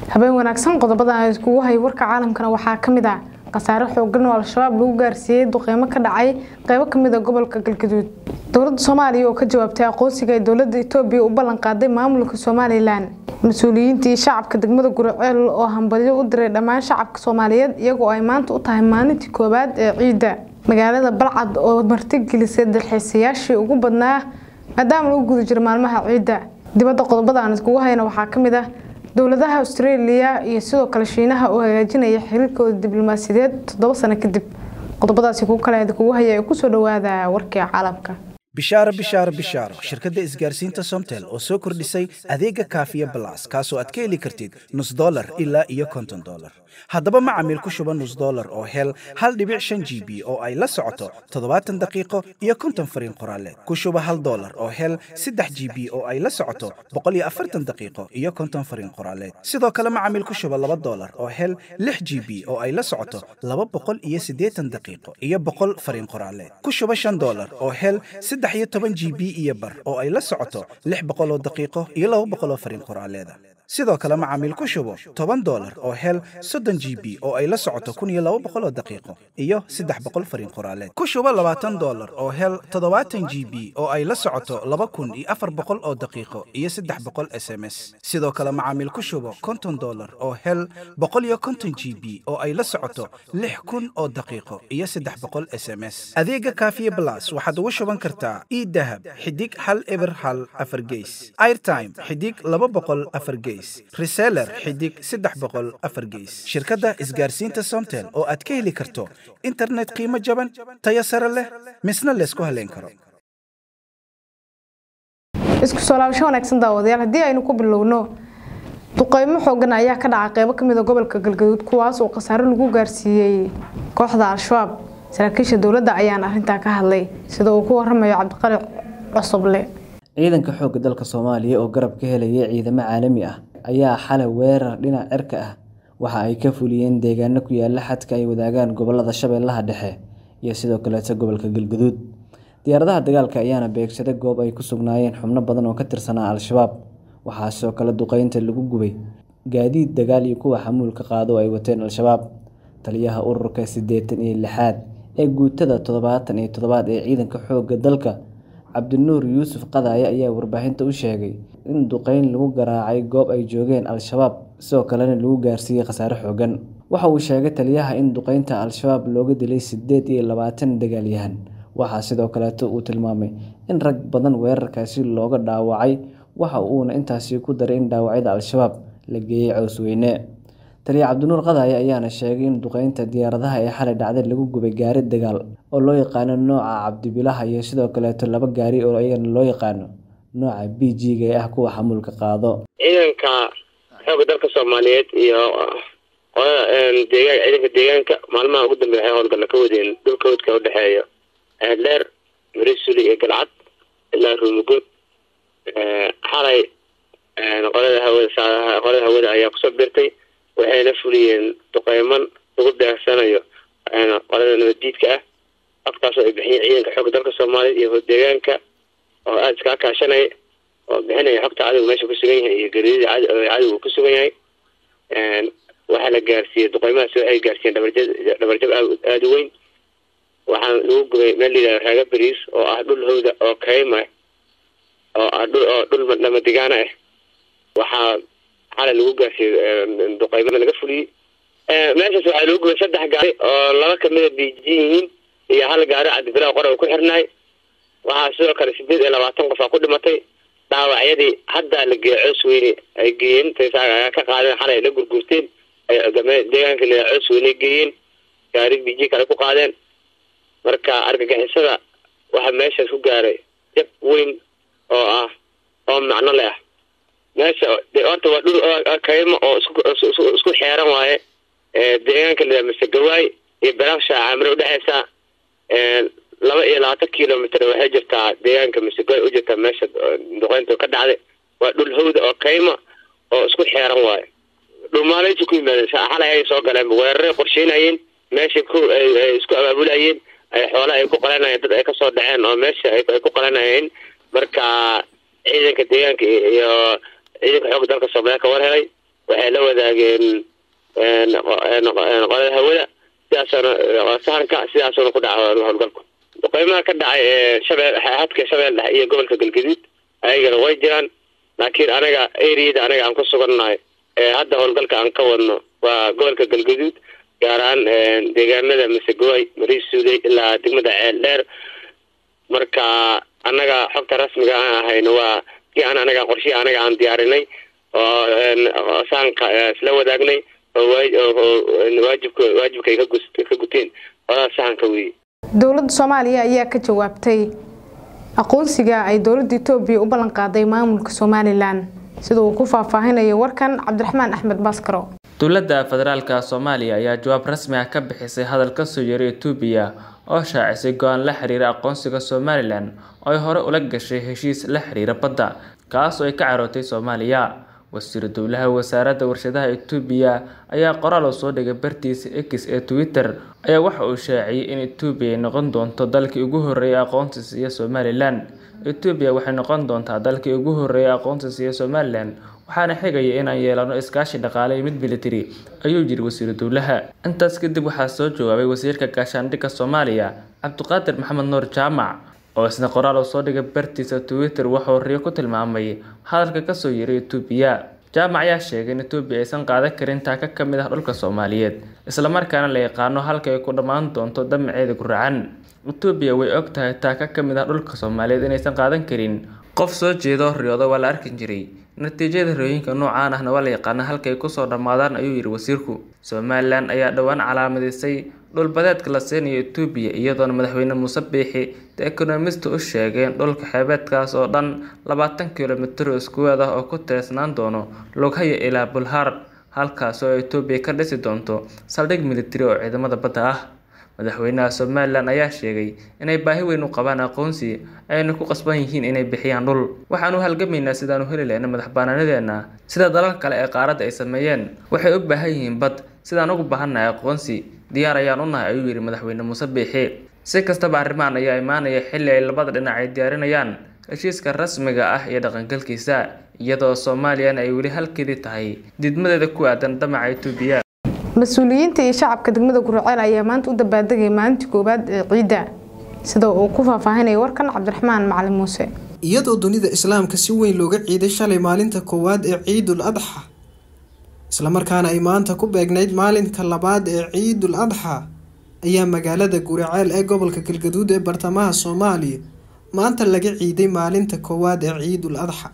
habeen wanaagsan qodobada aan iskugu hay warka caalamkana waxaa ka mid ah khasaare xoogan oo al-shabaab lagu gaarsiiyey duqeymo ka dhacay qeybo kamid a gobolka galgaduud dowladda soomaaliya oo ka jawaabtay aqoonsiga ay dowladda etoobiya u ballan qaaday maamulka somalilan mas-uuliyiintii shacabka degmada guriceel oo hambalyo u diray dhammaan shacabka soomaaliyeed iyagoo ay maanta u tahay maalintii koowaad ee ciidda magaalada balcad oo martigelisay dalxiisayaashii ugu badnaa maadaama lagu guda jiro maalmaha ciidda dibadda qodobada aan iskugu hayna waxaa ka mid ah dowladaha australia iyo sidoo kale shiinaha oo hagaajinaya xiriirkooda diblomaasiyadeed toddoba sano kadib qodobadaasi kugu kale idinkugu haya ee kusoo dhawaada warkii caalamka bishaaro bishaaro bishaaro shirkadda isgaarsiinta somtel oo soo kordhisay adeega kaafiya balas kaasoo aad ka heli kartid nus dolar ilaa iyo konton dolar haddaba macamiil ku shuba nus dolar oo hel hal dhibic shan g b oo ay la socoto toddobaatan daqiiqo iyo konton fariin qoraaleed ku shuba hal dolar oo hel saddex g b oo ay la socoto boqol iyo afartan daqiiqo iyo konton fariin qoraaleed sidoo kale macamiil ku shuba laba dolar oo hel lix g b oo ay la socoto laba boqol iyo siddeetan daqiiqo iyo boqol fariin qoraaleed ku shuba shan dolar oo hel saddex iyo toban g b iyo bar oo ay la socoto lix boqol oo daqiiqo iyo laba boqol oo fariin qoraaleeda sidoo kale macaamiil ku shubo toban dolar oo hel soddon g b oo ay la socoto kun iyo laba boqol oo daqiiqo iyo saddex boqol fariin qoraaleed ku shubo labaatan dolar oo hel toddobaatan g b oo ay la socoto laba kun iyo afar boqol oo daqiiqo iyo saddex boqol s m s sidoo kale macaamiil ku shubo konton dolar oo hel boqol iyo konton g b oo ay la socoto lix kun oo daqiiqo iyo saddex boqol s m s adeega kaafiye blas waxaad ugu shuban kartaa idahab xidig hal eber hal afar geys airtime xidig laba boqol afar geys reseller xidig saddex boqol afar geys shirkadda isgaarsiinta somtel oo aad ka heli karto internet qiimo jaban tayo sare leh misna laysku haleyn karo isku soo laabasho wanaagsan daawadayaal haddii aynu ku bilowno duqeymo xoogan ayaa ka dhacay qeybo kamid a gobolka galgaduud kuwaas oo khasaare lagu gaarsiiyey kooxda al-shabaab saraakiisha dowladda ayaan arrintaa ka hadlay sida uu ku waramayo cabdiqali cosoble ciidanka xoogga dalka soomaaliya oo garab ka helaya ciidamo caalami ah ayaa xalay weerar dhinac cirka ah waxa ay ka fuliyeen deegaano ku yaala xadka ay wadaagaan gobolada shabeellaha dhexe iyo sidoo kaleeta gobolka galguduud diyaaradaha dagaalka ayaana beegsaday goob ay ku sugnaayeen xubno badan oo ka tirsanaa al-shabaab waxaa sidoo kale duqeynta lagu gubay gaadiid dagaal iyo kuwa xamuulka qaado ay wateen al-shabaab taliyaha ururka siddeetan iyo lixaad ee guutada toddobaatan iyo toddobaad ee ciidanka xoogga dalka cabdinuur yuusuf qadaaye ayaa warbaahinta u sheegay in duqeyn lagu garaacay goob ay joogeen al-shabaab sidoo kalena lagu gaarsiiyey khasaare xoogan waxa uu sheegay taliyaha in duqeynta al-shabaab looga dilay siddeed iyo labaatan dagaalyahan waxaa sidoo kaleeto uu tilmaamay in rag badan weerarkaasi looga dhaawacay waxa uuna intaasi ku daray in dhaawacyada al-shabaab la geeyey cowsweyne taliya cabdinuur qadaaye ayaana sheegay in duqeynta diyaaradaha ee xalay dhacday lagu gubay gaari dagaal oo loo yaqaano nooca cabdibilaha iyo sidoo kaleeto laba gaari oo iyagana loo yaqaano nooca b g-ga ee ah kuwa xamuulka qaado ciidanka xoogga dalka soomaaliyeed iyo deegaan ciidanka deegaanka maalmaha ugu dambeya waxay howlgalla ka wadeen dhulka wadka udhexeeya dheer marisuli iyo galcad ilaa ruumugood xalay qolada hawada qolada hawada ayaa kusoo birtay waxayna fuliyeen duqeyman lagu beegsanayo qolada nabaddiidka ah afkaasoo ay bixiyeen ciidanka xoogga dalka soomaaliyeed iyo deegaanka oo aada iskaa kaashanaya oo bixinaya xogta cadowga meesha kusugan yahay iyo garidida cadowga kusugan yahay waxaa la gaarsiiyey duqeymahaas waxay gaarsiiyeen dhabarjab dhabarjab aada u weyn waxaa lagu gubay meel layidhahdo raaga beriis oo ah dhul hawda oo kayma oo ah dhul oo dhul lamadigaana ah waxaa xalay lagu gaarsiiyey duqeyma laga fuliyey meeshaas waxaa lagu gubay saddex gaari oo laba kamida biiji yihiin iyo hal gaari cabdibilaa qora uu ku xirnaay waxaa sidoo kale sideed iyo labaatan qof aa ku dhimatay dhaawacyadii haddaa la geeya coos weyne ay geeyeen ayaa ka qaadeen xalay la gurgurteen deegaanka la coos weyne geeyeen gaari biji kale ku qaadeen marka argagixisada waxaa meeshaas ku gaaray jab weyn oo ah oo macno leh ah meesha horta waa dhul kaymo oo isku xeeran waaye deegaanka la masegawaay iyo baraksha camre udhexeysa laba iyo labaatan kilomitr waxay jirtaa deegaanka masegawaay u jirtaa meesha duqeynta ka dhacday waa dhul hawda oo kayma oo isku xeeran waaye dhulmaaleysi ku yimaadeen xalay ay soo galeen weeraray qorsheynayeen meesha ku ay isku abaabulayeen ay xoole ay ku qalanayeen dad ay kasoo dhaceen oo meesha ay ku qalanayeen marka ciidanka deegaanka iyo ciidanka xoogga dalka soomaaliya ka war helay waxay la wadaageen qolada hawada sidaasana sahanka sidaasuna ku dhaca howlgalku duqeymaha ka dhacay ee shabeel hadka shabeel dhexe iyo gobolka galgaduud ayagana way jiraan laakiin anaga eriyada anaga aan ku sugannahay ee hadda howlgalka aan ka wadno waa gobolka galgaduud gaar ahaan deegaanada masegooy mariisuuday ilaa degmada ceel dheer marka annaga xogta rasmiga aan ahayno waa kii aan anaga qorshihi anaga aan diyaarinay oo saanka isla wadaagnay oo waajibka waajibka ay ka guteen odaa sahanka weeye dowladda soomaaliya ayaa ka jawaabtay aqoonsiga ay dowladda etoobiya u ballan qaaday maamulka somalilan sida uu ku faahfaahinayo warkan cabdiraxmaan axmed baskaro dowladda federaalka soomaaliya ayaa jawaab rasmi ah ka bixisay hadal kasoo yeeray etoobiya oo shaacisay go-aan la xiriira aqoonsiga somalilan oo ay hore ula gashay heshiis la xiriira badda kaas oo ay ka carootay soomaaliya wasiiru dowlaha wasaaradda warshadaha etoobiya ayaa qoraal oo soo dhigay bartiisa x ee twitter ayaa waxa uu shaaciyey in etoobiya ay noqon doonto dalkii ugu horreeyay aqoonsi siiya somalilan etoobiya waxay noqon doontaa dalkii ugu horreeyay aqoonsi siiya somalilan waxaana xigaya inaan yeelano iskaashi dhaqaale iyo mid militari ayuu yiri wasiiru dowlaha intaas kadib waxaa soo jawaabay wasiirka gaashaandhigga soomaaliya cabdiqaadir maxamed nuur jaamac oo isna qoraal uu soo dhigay bartiisa twitter wuxuu riyo ku tilmaamay hadalka kasoo yeeray etoobiya jaamac ayaa sheegay in etoobiya aysan qaadan karin taaka ka mid ah dhulka soomaaliyeed islamarkaana la yaqaano halka ay ku dhammaan doonto damaceeda guracan etoobiya way og tahay taaka ka mid ah dhulka soomaaliyeed inaysan qaadan karin qof soo jeedo riyoodo waa la arki jiray natiijada rooyinka noocaan ahna waa la yaqaana halka ay kusoo dhammaadaan ayuu yidhi wasiirku somalilan ayaa dhowaan calaamadisay dhulbadeedka la siinayo etoobiya iyadoona madaxweyne muuse biixi the economist u sheegeen dhulka xeebeedkaas oo dhan labaatan kilomitir oo iskuweed ah oo ku teesnaan doono lughaya ilaa bulhar halkaas oo etoobiya ka dhisi doonto saldhig militari oo ciidamada badda ah madaxweynaha somalilan ayaa sheegay inay baahi weyn u qabaan aqoonsi ayna ku qasban yihiin inay bixiyaan dhul waxaanu halgamaynaa sidaanu heli lehna madax banaanadeena sida dalalka kale ee qaaradda ay sameeyeen waxay u baahan yihiin bad sidaan ugu baahannahay aqoonsi diyaar ayaan u nahay ayuu yidhi madaxweyne muuse biixi si kastaba arrimahan ayaa imaanaya xilli ay labada dhinac ay diyaarinayaan heshiiska rasmiga ah iyo dhaqangalkiisa iyadoo soomaaliyana ay weli halkeedii tahay diidmadeeda ku aadan damaca etoobiya mas-uuliyiinta iyo shacabka degmada gurceel ayaa maanta u dabaaldegay maalintii koowaad ee ciidda sida uu ku faahfaahinaya warkan cabdiraxmaan macalin muuse iyadoo dunida islaamka si weyn looga ciiday shalay maalinta koowaad ee ciidul adxa islamarkaana ay maanta ku beegnayd maalinka labaad ee ciidul adxa ayaa magaalada guriceel ee gobolka galgaduud ee bartamaha soomaaliya maanta laga ciiday maalinta koowaad ee ciidul adxa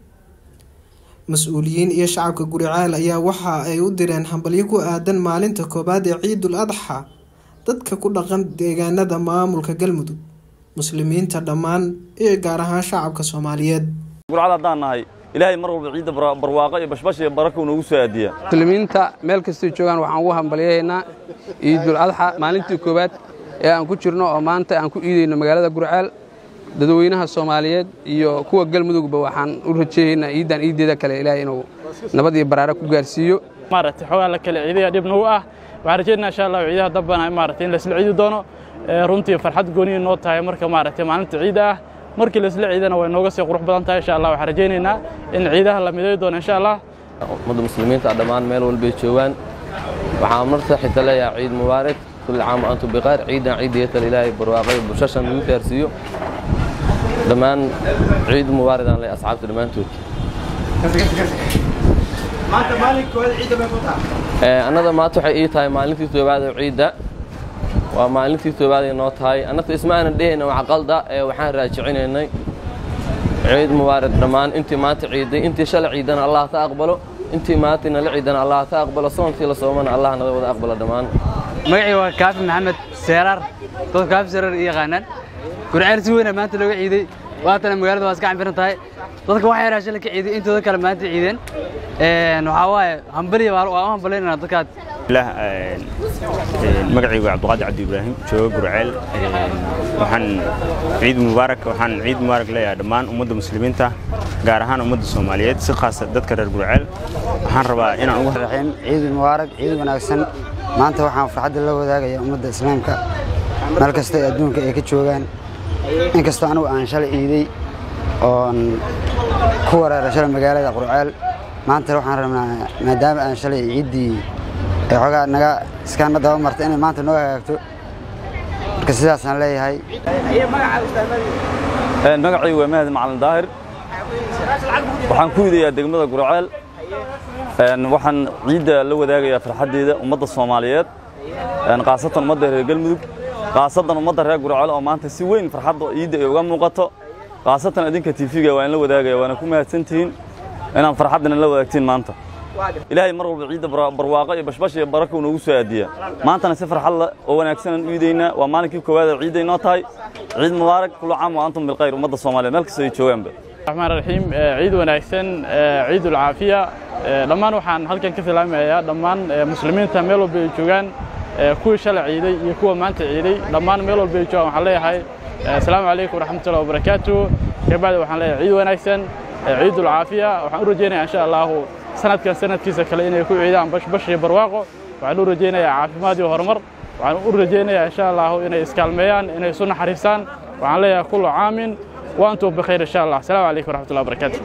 mas-uuliyiin iyo shacabka guriceel ayaa waxa ay u direen hambalyo ku aadan maalinta koowaad ee ciidul adxa dadka ku dhaqan deegaanada maamulka galmudug muslimiinta dhammaan iyo gaar ahaan shacabka soomaaliyeed gurcad haddaan nahay ilaahay mar walba ciidda barwaaqo iyo bashbash iyo barako noogu soo aadiya muslimiinta meel kastay joogaan waxaan ugu hambalyahaynaa ciidul adxa maalintii koowaad ee aan ku jirno oo maanta aan ku iidayno magaalada gurceel dadweynaha soomaaliyeed iyo kuwa galmudugba waxaan u rajeeyaynaa ciiddan ciiddeeda kale ilaahay inuu nabad iyo baraare ku gaarsiiyo maaragtay xoogaa la kale ciidaya dhib nagu ah waxaan rajeynaa insha allah ciidaha dambana maaragtay in laisla ciidi doono runtii farxad gooniya noo tahay marka maaragtay maalinta ciida ah markii laisla ciidana way nooga sii qurux badan tahay insha allah waxaan rajaynaynaa in ciidaha la midayi doono insha allah ummadda muslimiinta dhammaan meel walbay joogaan waxaan marta xita leeyahay ciid mubaarak kulli caam wa antum biqayr ciidan ciidiyatal ilaahay barwaaqay bulshashan lagu gaarsiiyo dhammaan ciid mubaarak aan leeyahay asxaabta dhammaantood annada maanta waxay ii tahay maalintii toobaad oo ciidda waa maalintii toobaad ay noo tahay annagta isma aanan dhehayna waa qalda ee waxaan raajicinaynay ciid mubaarak dhammaan intii maanta ciiday intii shalay ciidana allah ta aqbalo intii maanta nala ciidana allah ta aqbalo soonkii la soomana allah nala wada aqbalo dhammaan magacii waa kaafi maxamed seeraar dadka kaafi seeraar i yaqaanaan gurceel si weyna maanta looga ciiday waatana magaalada waa iska cambiran tahay dadka wax yaraa shalay ka ciiday intooda kale maanta ciideen waxaa waaye hambaliya waa u hambalaynana dadkaad magacaygu cabdiqaadir cabdi ibraahim jooga gurceel waxaan ciid mubaarak waxaan ciid mubaarak leeyahay dhammaan ummadda muslimiinta gaar ahaan ummadda soomaaliyeed si khaasa dadka reer gurceel waxaan rabaa inaan ugu raxiim ciid mubaarak ciid wanaagsan maanta waxaan farxadda la wadaagayaa ummadda islaamka meel kasta ee adduunka ay ka joogaan inkastoo anugu aan shalay ciiday oon ku wareeray shalay magaalada qurceel maanta waxaan rabnaa maadaama aan shalay ciiddii ay xoogaa naga iskaana daba martay inay maanta noo hagaagto marka sidaasaan leeyahay magacay waa mahad macalin daahir waxaan ku idayaa degmada gurceel waxaan ciidda la wadaagayaa farxaddeeda ummadda soomaaliyeed khaasatan ummadda reer galmudug khaasatan ummadda reer gurceel oo maanta si weyn farxadda ciidda ay uga muuqato khaasatan adinka tiifiga waan la wadaagaya waana ku mahadsantihiin inaan farxaddana la wadaagtiin maanta ilaahay mar walba ciidda barwaaqo iyo bashbash iyo baraka uu noogu soo aadiya maantana si farxad leh oo wanaagsanaan u iidaynaa waa maalinkii koowaad ee ciidday noo tahay ciid mubaarak kullu caam wa antum bilkhayr ummadda soomaaliyeed meel kasta ay joogaanba الرحمن الرحيم ciid wanaagsan ciid ulcaafiya dhammaan waxaan halkan ka salaamayaa dhammaan muslimiinta meel walba ay joogaan kuwii shalay ciiday iyo kuwa maanta ciiday dhammaan meel walba ay joogaan waxaan leeyahay asalaamu calaykum waraxmatullahi wabarakaatu kabacdi waxaan leeyahay ciid wanaagsan ciid ulcaafiya waxaan u rajaynayaa insha allahu sanadkan sanadkiisa kale inay ku ciidaan bashbash iyo barwaaqo waxaan u rajaynayaa caafimaad iyo horumar waxaan u rajaynayaa insha allahu inay iskaalmeeyaan inay isu naxariistaan waxaan leeyahay kullu caamin وأنتم بخير إن شاء الله السلام عليكم ورحمة الله وبركاته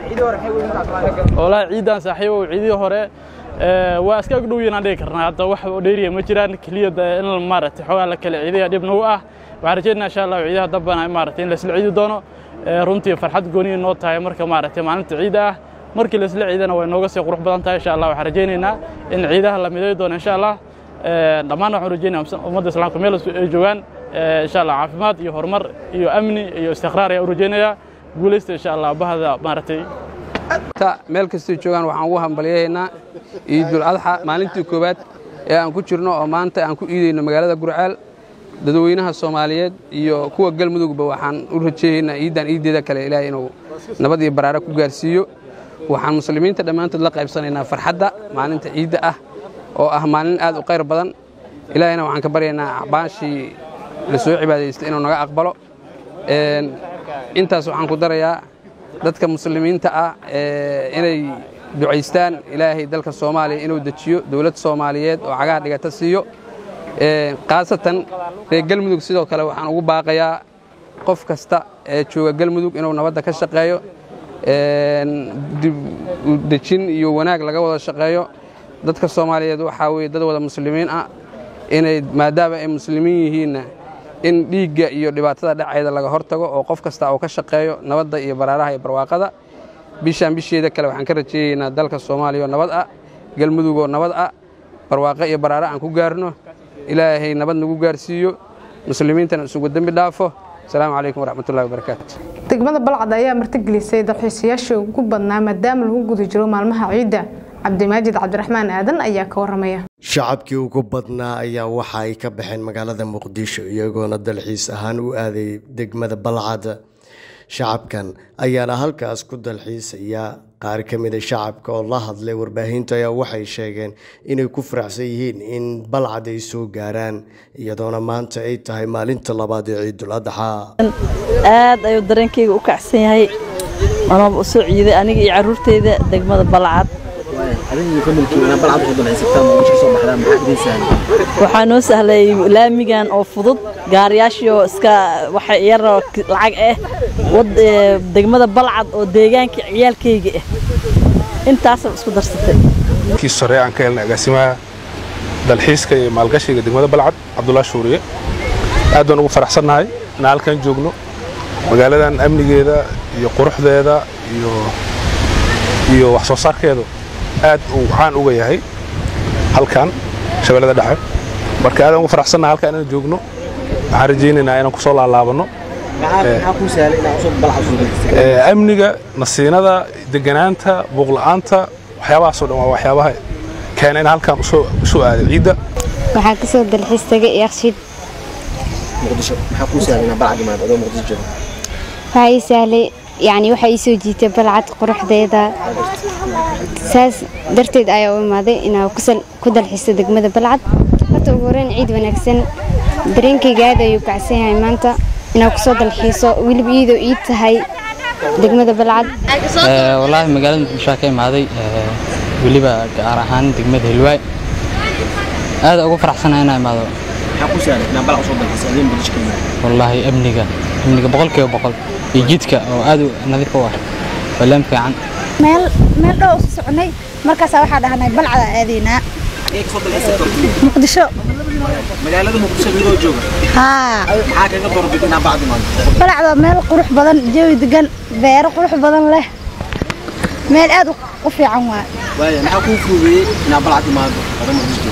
والله عيدان صاحبه وعيدي هوري waa iska agdhowyaan dhigi karnaa hadda wax dheeriya ma jiraan keliyada in maaragtay xoogaa la kala ciidaya dhib nagu ah waxaan rajeynaa insha allah ciidaha dambana maaragtay in la isla ciidi doono runtii farxad gooniya noo tahay marka maaragtay maalinta ciida ah markii la isla ciidana way nooga sii qurux badan tahay insha allah waxaan rajeynaynaa in ciidaha la miday doono insha allah dhammaan waxaan rajeynayaa ummadda islaamka meel ay joogaan insha allah caafimaad iyo horumar iyo amni iyo istiqraar ayaan u rajeynayaa guulaysta insha allah bahda maaragtay meel kastay joogaan waxaan ugu hambalyahaynaa ciidul adxa maalintii koowaad ee aan ku jirno oo maanta aan ku iidayno magaalada gurceel dadweynaha soomaaliyeed iyo kuwa galmudugba waxaan u rajeeyaynaa ciiddan ciiddeeda kale ilaahay inuu nabad iyo baraare ku gaarsiiyo waxaan muslimiinta dhammaantood la qaybsanaynaa farxadda maalinta ciidda ah oo ah maalin aad u qayr badan ilaahayna waxaan ka baryaynaa acbaashii la soo cibaadaystay inuu naga aqbalo intaas waxaan ku darayaa dadka muslimiinta ah inay ducaystaan ilaahay dalka soomaaliya inuu dejiyo dowlad soomaaliyeed oo cagaha dhigata siiyo khaasatan reer galmudug sidoo kale waxaan ugu baaqayaa qof kasta ee jooga galmudug inuu nabadda ka shaqeeyo dejin iyo wanaag laga wada shaqeeyo dadka soomaaliyeed waxaa weye dad wada muslimiin ah inay maadaama ay muslimiin yihiinna in dhiigga iyo dhibaatada dhaceeda laga hortago oo qof kasta uu ka shaqeeyo nabadda iyo baraaraha iyo barwaaqada bishaan bisheeda kale waxaan ka rajeeyeynaa dalka soomaaliya oo nabad ah galmudug oo nabad ah barwaaqo iyo baraare aan ku gaarno ilaahay nabad nagu gaarsiiyo muslimiintana isugu dembi dhaafo asalaamu calaykum waraxmatullahi wabarakaatu degmada balcad ayaa martigelisay dalxiisayaashii ugu badnaa maadaama lagu guda jiro maalmaha ciidda cabdimaajid cabdiraxmaan aadan ayaa ka waramaya shacabkii ugu badnaa ayaa waxa ay ka baxeen magaalada muqdisho iyagoona dalxiis ahaan u aaday degmada balcad shacabkan ayaana halkaas ku dalxiisaya qaar ka mida shacabka oo la hadlay warbaahinta ayaa waxay sheegeen inay ku faraxsan yihiin in balcad ay soo gaaraan iyadoona maanta ay tahay maalinta labaad ee ciidul adxaa aad ayuu dareenkayga u kacsan yahay anooba u soo ciiday aniga iyo caruurteyda degmada balcad waxaa noo sahlay laamigan oo fudud gaariyaashii iska waxa yaroo lacag ah degmada balcad oo deegaanka ciyaalkayga ah intaasa isku darsatay kii sore aan ka helnay agaasimaha dalxiiska iyo maalgashiga degmada balcad cabdullah shuuriye aad baan ugu faraxsannahay inaan halkan joogno magaaladan amnigeeda iyo quruxdeeda iyo iyo wax soo saarkeedu aad uu caan uga yahay halkan shabeellada dhexe marka aadaan ugu faraxsannaha halkan inaan joogno waxaan rajaynaynaa inaan kusoo laalaabanno amniga nasiinada deganaanta buuqla'aanta waxyaabahaasoo dhan waa waxyaabaha keena in halkan usoo aaday ciidda waxaan ka soo dalxiis tagay yakshiid waxaa ii sahlay yani waxaa ii soo jiitay balcad quruxdeeda saas darteed ayaa u imaaday inaa ku dalxiisto degmada balcad horta ugu horeyn ciid wanaagsan dareenkayga aad ayuu kacsan yahay maanta inaa kusoo dalxiiso weliba iyadoo ii tahay degmada balcad wallaahi magaalada muqdishoa ka imaaday weliba gaar ahaan degmada hilwaay aad ugu faraxsana inaa imaado wallaahi amniga amniga boqolkiiba boqol iyo jidka oo aad u nadiif u ah waa laam fiican meel meel dhow usu soconay markaasaa waxaa dhahnay balcada aadaynaa muqdisho magaalada muqdisho midoo jooga haa maxaa kaga doorbid inaa bacdi maado balcda meel qurux badan jawi degan beero qurux badan leh meel aad u- u fiican waa waaya maxaa kuu fuugeeyey inaa balcad imaado ada muqdisho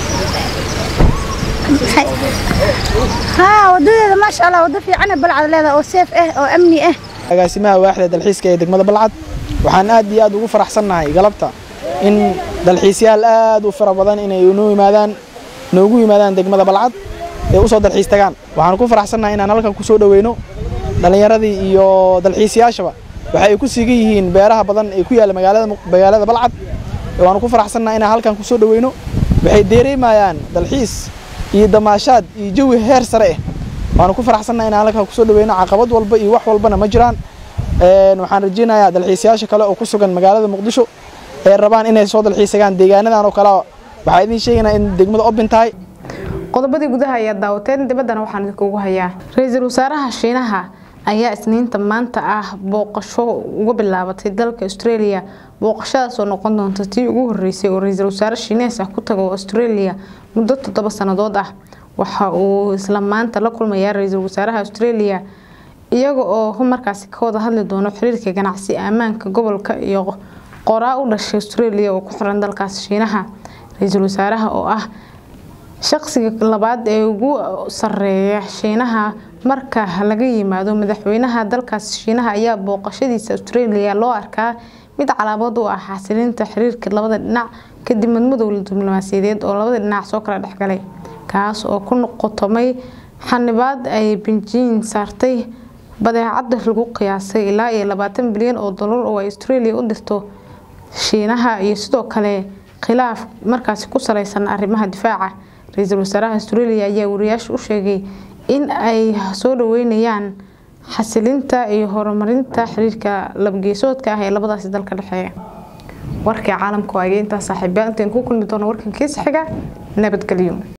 haa wadadeeda maasha allah wado fiican balcad leedahay oo seef ah oo amni ah agaasimaha waaxda dalxiiska ee degmada balcad waxaan aad iyo aad ugu faraxsannahay galabta in dalxiisyaal aad u fara badan inay noo yimaadaan noogu yimaadaan degmada balcad ee u soo dalxiis tagaan waxaan ku faraxsannahay inaan halkan ku soo dhoweyno dhallinyaradii iyo dalxiisayaashaba waxa ay ku sigan yihiin beeraha badan ee ku yaalla magaalada Muq- magaalada balcad waanu ku faraxsannahay inaan halkan ku soo dhoweyno waxay dareemayaan dalxiis iyo damaashaad iyo jawi heer sare ah waanu ku faraxsannahay inaan halkan ku soo dhoweyno caqabad walba iyo wax walbana ma jiraan Een, waxaan rajeynayaa dalxiisayaasha kale oo ku sugan magaalada muqdisho ee rabaan inay soo dalxiisagaan deegaanadan oo kale waxaa idiin sheegaynaa in degmada open tahay qodobadii gudaha ayaa daawateen dibaddana waxaan idinkugu hayaa ra-iisul wasaaraha shiinaha ayaa isniinta maanta ah booqasho uga bilaabatay dalka australia booqashadaas oo noqon doonta tii ugu horeysay oo ra-iisul wasaare shiinees ah ku tago australia muddo toddoba sannadood ah waxa uu isla maanta la kulmayaa ra-iisul wasaaraha australia iyaga oo markaasi ka wada hadli doono xiriirka ganacsi ammaanka gobolka iyo qoraa u dhashay australia oo ku xiran dalkaasi shiinaha ra-iisul wasaaraha oo ah shaqsiga labaad ee ugu sareeya shiinaha marka laga yimaado madaxweynaha dalkaasi shiinaha ayaa booqashadiisa australia loo arkaa mid calaamad u ah xasilinta xiriirka labada dhinac kadib madmadow diblomaasiyadeed oo labada dhinac soo kala dhexgalay kaas oo ku qotomay xanibaad ay benjiin saartay badeecada lagu qiyaasay ilaa iyo labaatan bilyan oo dolar oo ay australia u dirto shiinaha iyo sidoo kale khilaaf markaasi ku saleysan arrimaha difaaca ra-iisul wasaaraha australia ayaa wariyaasha u sheegay in ay soo dhaweynayaan xasilinta iyo horumarinta xiriirka labgeesoodka ah ee labadaasi dalka dhexeeya warkii caalamka waa intaa saaxiibayaal intaan ku kulmi doono warkan kiisa xiga nabadgelyo